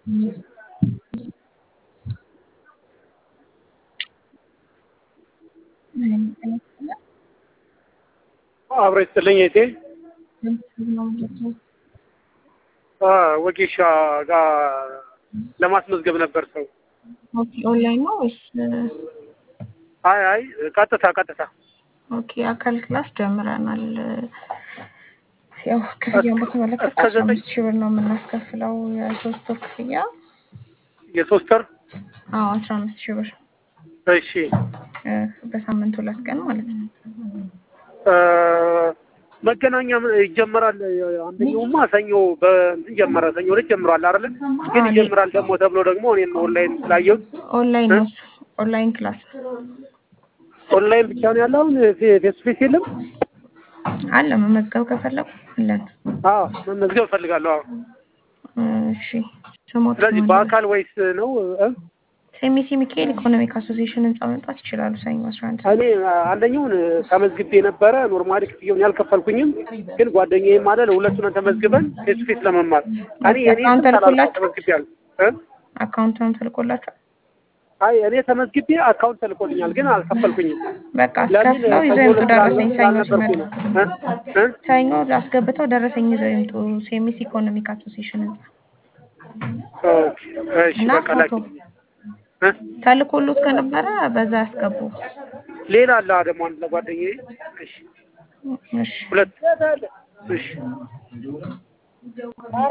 አብሮ ይስጥልኝ እቴ ወጌሻ ጋር ለማስመዝገብ ነበር ሰው። ኦኬ ኦንላይን ነው ወይስ? አይ አይ ቀጥታ ቀጥታ ኦኬ አካል ክላስ ጀምረናል። ያው ክፍያውን በተመለከተ እስከ አስራ ዘጠኝ አምስት ሺህ ብር ነው የምናስከፍለው የሶስት ወር ክፍያ። የሶስት ወር አዎ አስራ አምስት ሺህ ብር እሺ እ፣ በሳምንት ሁለት ቀን ማለት ነው። እ፣ መገናኛ ይጀመራል። አንደኛውማ ሰኞ በእንትን ጀመረ። ሰኞ ዕለት ጀምሯል አይደለ? ግን አዎ፣ ይጀምራል ደግሞ ተብሎ ደግሞ እኔም ኦንላይን ስላየሁት ኦንላይን ነው እሱ። ኦንላይን ክላስ ኦንላይን ብቻ ነው ያለው። አሁን ፌስ ቱ ፌስ የለም። አለ። መመዝገብ ከፈለጉ አለን። አዎ መመዝገብ እፈልጋለሁ። አዎ እሺ ስሞት ስለዚህ በአካል ወይስ ነው እ? ሴሚሲ ሚካኤል ኢኮኖሚክ አሶሲዬሽን ህንጻ መምጣት ይችላሉ። ሰኞ አስራ አንድ ሰዓት እኔ አንደኛውን ተመዝግቤ ነበረ። ኖርማሊ ክፍያውን ያልከፈልኩኝም፣ ግን ጓደኛዬም አለ ለሁለቱን ተመዝግበን ፌስ ቱ ፌስ ለመማር እኔ እኔ አካውንት ተልኮላችሁ? ተመዝግቤያለሁ እ? አካውንቱን ተልኮላችኋል? አይ እኔ ተመዝግቤ አካውንት ተልኮልኛል፣ ግን አልከፈልኩኝም። በቃ ለምን አስከፍለው ይዘው ሰኞ ይምጡ። ዕለት ደረሰኝ ሰኞ ስላልነበርኩኝ ሲመጡ ነው እ? እ? ሰኞ አስገብተው ደረሰኝ ይዘው ይምጡ። ሴሚሲ ኢኮኖሚክ አሶሲዬሽን ህንጻ ኦኬ፣ እሺ እና በቃ ላኪ ፎቶ እ? ተልኮሎት ከነበረ በዛ ያስገቡ። ሌላ አለ ደግሞ አንድ ለጓደኛዬ። እሺ እሺ ሁለት እሺ